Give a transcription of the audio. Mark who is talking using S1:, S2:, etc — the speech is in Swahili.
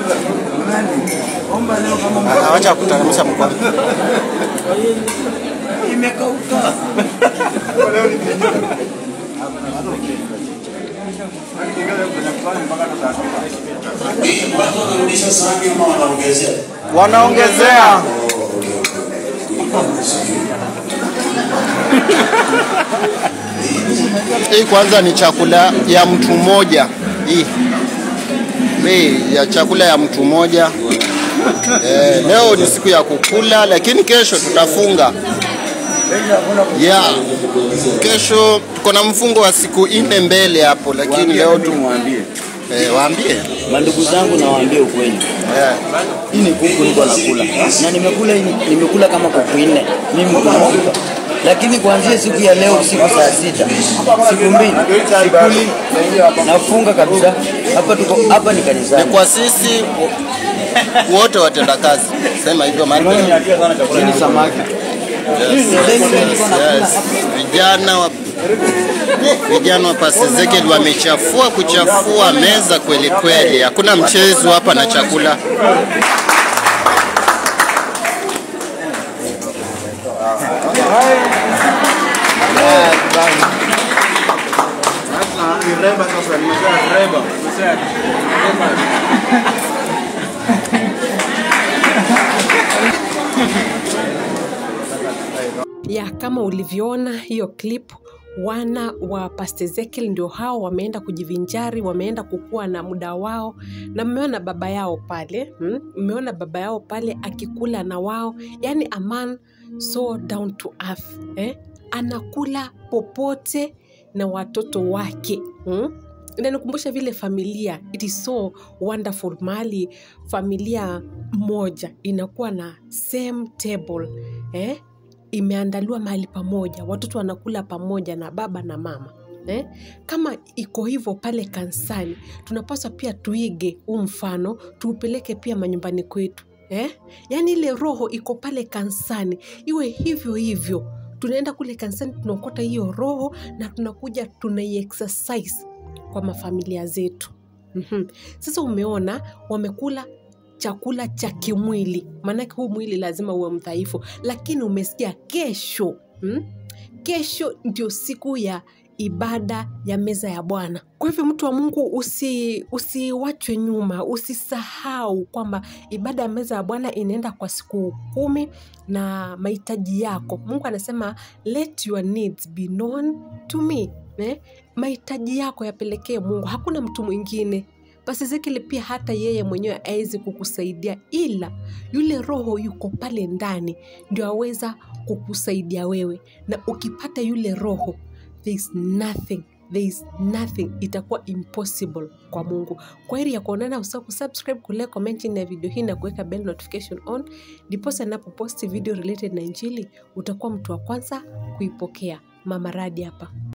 S1: Ah, Wacha kuteremsha mkono.
S2: Imekauka.
S3: Watu wanarudisha sahani ama wanaongezea?
S1: Wanaongezea. Hii kwanza ni chakula ya mtu mmoja. Hii hii ya chakula ya mtu mmoja. Eh, leo ni siku ya kukula, lakini kesho tutafunga. Yeah. Kesho tuko na mfungo wa siku nne mbele hapo, lakini leo tu
S2: Mwambie
S1: eh, waambie
S2: mandugu zangu, nawaambia ukweli,
S1: eh,
S2: hii ni kuku niko nakula na nimekula hii- nimekula kama kuku nne mimi mkumbuka, lakini kuanzia siku ya leo usiku saa sita siku mbili sikuli, nafunga kabisa. Hapa tuko hapa ni
S1: ni
S2: kanisani.
S1: kwa sisi wo- wote watenda kazi, sema hivyo maana
S2: Hii ni samaki.
S1: Yes, yes, yes. Vijana wa vijana wa Pastor Ezekiel wamechafua kuchafua meza kweli kweli, hakuna mchezo hapa na chakula.
S4: ya kama ulivyoona hiyo clip wana wa Pastor Ezekiel ndio hao wameenda kujivinjari, wameenda kukua na muda wao, na mmeona baba yao pale hmm? Mmeona baba yao pale akikula na wao, yani a man so down to earth eh? Anakula popote na watoto wake hmm? inanikumbusha vile familia it is so wonderful mahali familia moja inakuwa na same table eh? imeandaliwa mahali pamoja watoto wanakula pamoja na baba na mama eh? kama iko hivyo pale kanisani tunapaswa pia tuige huu mfano tuupeleke pia manyumbani kwetu eh? yaani ile roho iko pale kanisani iwe hivyo hivyo tunaenda kule kanisani tunaokota hiyo roho na tunakuja tunaiexercise kwa mafamilia zetu mm-hmm. sasa umeona wamekula chakula cha kimwili maanake huu mwili lazima uwe mdhaifu lakini umesikia kesho hmm? kesho ndio siku ya ibada ya meza ya bwana kwa hivyo mtu wa mungu usi usiwachwe nyuma usisahau kwamba ibada ya meza ya bwana inaenda kwa siku kumi na mahitaji yako mungu anasema let your needs be known to me eh? mahitaji yako yapelekee mungu hakuna mtu mwingine basi Ezekiel pia hata yeye mwenyewe awezi kukusaidia, ila yule roho yuko pale ndani ndio aweza kukusaidia wewe, na ukipata yule roho there is nothing there is nothing itakuwa impossible kwa mungu kwa heri ya kuonana usahau kusubscribe kulea comment chini ya video hii na kuweka bell notification on ndiposa napoposti video related na injili utakuwa mtu wa kwanza kuipokea mama radi hapa